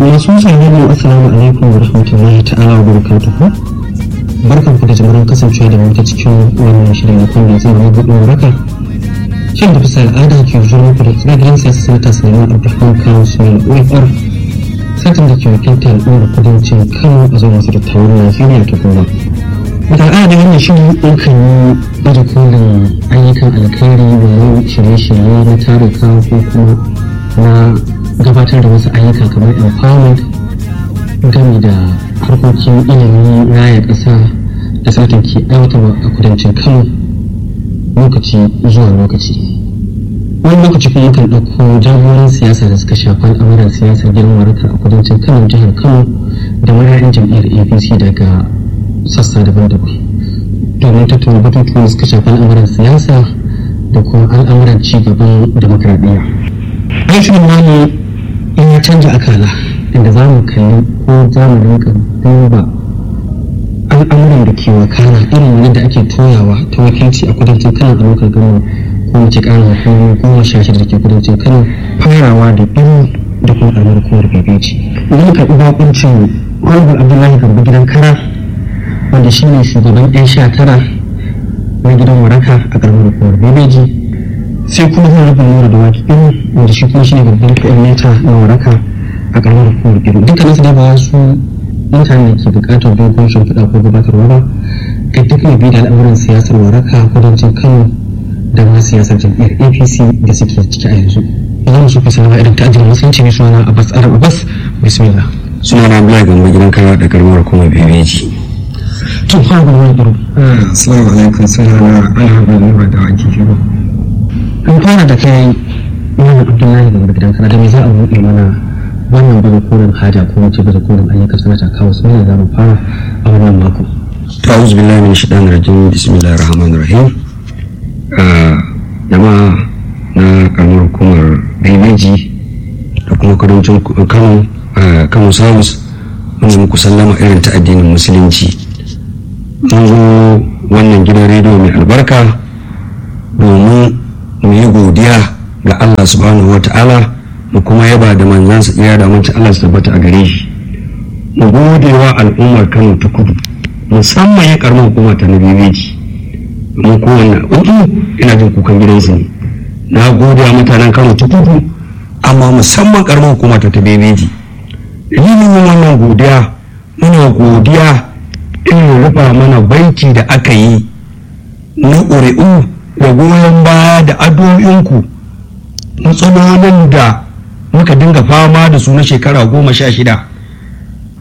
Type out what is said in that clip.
masu sauraron mu assalamu alaikum wa rahmatullahi ta'ala wa barakatuhu barkan ku da jimirin kasancewa da mu ta cikin wannan shirin na kundin zai na buɗe raka shin da bisa al'ada ke zuwa muku da tsiragirin siyasa sanata suleiman abdulrahman kano suleiman ofr satin da ke wakilta al'ummar kudancin kano a zuwa masu dattawan najeriya ta kuma da al'ada wannan shirin ɗaukan yi baje kolin ayyukan alkhairi walau shirye-shirye na taruka ko kuma na gabatar da wasu ayyuka kamar empowerment game da harkokin ilimi raya ƙasa da satin ke aiwatarwa a kudancin kano lokaci zuwa lokaci wani lokaci kuma kan ɗauko jagoran siyasa da suka shafi al'amuran siyasar girman waraka a kudancin kano jihar kano da mara'in jam'iyyar apc daga sassa daban-daban domin tattauna batutuwan suka shafi al'amuran siyasa da kuma al'amuran ci gaban demokradiyya. Rashin namu in ya canja akala inda za mu kalli ko za mu rinka duba al'amuran da ke wakana irin yadda ake toyawa ta wakilci a kudancin kano a lokacin gano ko mace ƙarin hukumomi goma sha shida da ke kudancin kano farawa da biyu da kuma ƙaramar hukumar bebeji idan muka ɗi bakuncin honorable abdullahi garba gidan kara wanda shi ne shugaban 'yan sha tara na gidan waraka a ƙaramar hukumar bebeji sai kuma zan rufe nura da waki ɗin wanda shi kuma shi ne babban coordinator na waraka a ƙaramar hukumar bebeji dukkanin su da ba su mutane da ke buƙatar dogon shimfiɗa ko gabatarwa ba ga duk mai bi da al'amuran siyasar waraka kudancin kano da ma siyasar jam'iyyar apc da suke ciki a yanzu za mu so fi sanawa irin ta ajiyar musulunci mai suna abbas arab abbas bismillah suna na abdullahi gamba gidan kara da karamar hukumar bebeji tun fara wani irin assalamu alaikum suna na alhaɓar nura da waki shiru an fara da kai mana abdullahi gamba gidan kara da me za a buɗe mana wannan bada kolin haja ko wace bada kolin ayyukan sanata kawo su ne za mu fara a wannan mako ta'uz billahi min shaitanir rajim bismillahir rahmanir rahim jama'a na karamar hukumar bebeji da kuma kudancin kano kano south wanda muku sallama irin ta addinin musulunci mun zo wannan gidan rediyo mai albarka domin mu yi godiya ga allah subhanahu wa ta'ala mu kuma yaba da manzansa iya da manci allah su tabbata a gare shi mu gode wa al'ummar kano ta kudu musamman ya karamar hukuma ta na bebeji domin kowanne uku ina jin kukan gidansu ne na gode wa mutanen kano ta kudu amma musamman karamar hukuma ta ta bebeji dalilin wannan godiya muna godiya irin rufa mana banki da aka yi na ƙuri'u da goyon baya da addu'o'inku matsalolin da muka dinga fama da su na shekara goma sha shida